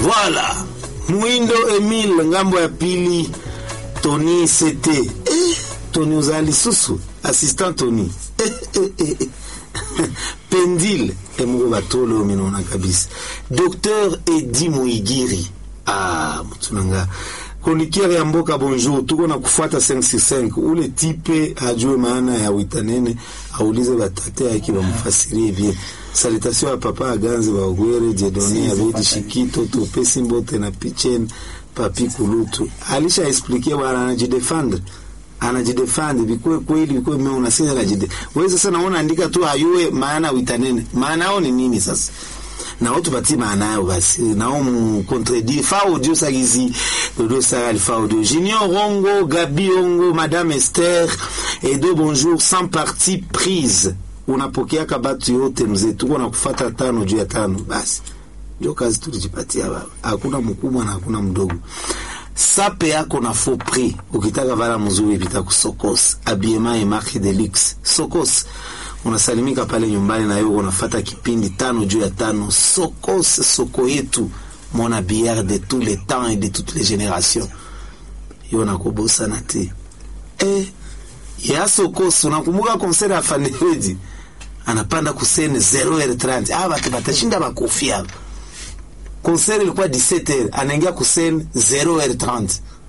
Voilà. Mwindo Emile ngambo ya pili Tony CT. Eh, Tony uzali susu assistant Tony. Eh, eh, eh, eh. Pendile emuko batolo minona kabisa. Docteur Edi Muigiri. Ah, mtunanga kondikere ya mboka bonjour, tuko na kufuata 565 ule tipe ajue maana ya witanene, aulize batate yake bamufasirie bien. Salutation ya papa Aganze Bagwere Jedone Abedi Shikito Topesi Mbote na Pichen Papi Kulutu alisha expliquer bwana, anajidefendre anajidefendre bikuwe kweli bikuwe mimi unasema anajide wewe sasa, naona andika tu ayue maana witanene, maana yao ni nini sasa na watu bati maana yao basi nao mu contredire fa audio sagizi dodo sa alpha audio Junior Rongo Gabi Ongo Madame Esther Edo bonjour sans partie prise unapokeaka batu yote mzee, tuko na kufata tano juu ya tano, basi ndio kazi tulijipatia baba. Hakuna mkubwa na hakuna mdogo. Sape yako na faux prix, ukitaka vala mzuri pita kusokos habillement et marque de luxe sokos unasalimika pale nyumbani na yuko unafata kipindi tano juu ya tano. Sokos, soko yetu, mon habillard de tous les temps et de toutes les générations. Yo nakubosa na te eh, ya Sokos. Unakumbuka concert ya Faneledi anapanda kusene 0h30 ah, batu batashinda bakofi hapa. Concert ilikuwa 17h, anaingia kusene 0h30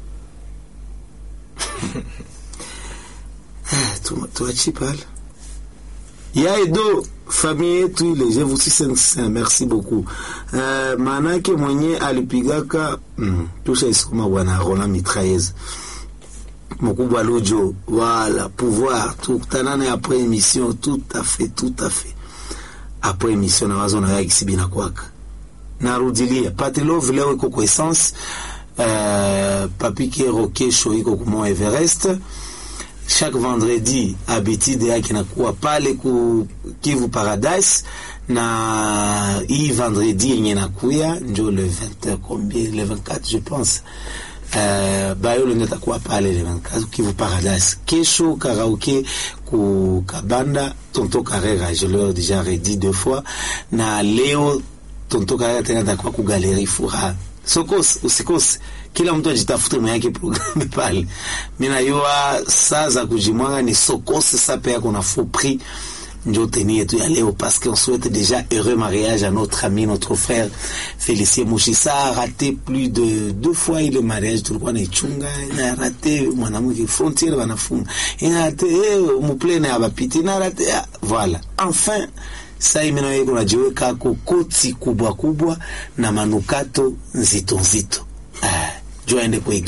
tuachi pale ya Edo famille yetu ile je vous suis merci beaucoup. Uh, maanake mwenye alipigaka mm, tusha isoma bwana Roland Mitraillez mkubwa Lujo wala pouvoir tukutanane après émission tout à fait tout à fait après émission na wazo na yaki sibina kwaka narudilia Patelov leo iko kwa essence uh, papike rokesho iko kwa Everest chaque vendredi habitude yake nakuwa pale ku Kivu Paradise, na hii vendredi yenye nakuya njo le 20 combien le 24 je pense uh, bayolo ndio takuwa pale le 24 Kivu Paradise. Kesho karaoke ku Kabanda Tonto Carrera, je l'ai déjà redit deux fois, na leo Tonto Carrera tena takuwa ku Galerie Furaha. Sokos usikose kila mtu ajitafute mwake programme pale. Mimi najua saa za kujimwanga ni sokose sape yako na faux prix njo teni yetu ya leo parce qu'on souhaite déjà heureux mariage à notre ami notre frère Félicien Mushisa a raté plus de deux fois ile mariage tulikuwa na ichunga na raté mwanamke frontière wanafunga ina raté eh muplene abapiti na raté voilà enfin sai mimi nawe kuna jiweka koti kubwa kubwa na manukato nzito nzito ah, jua ende kwa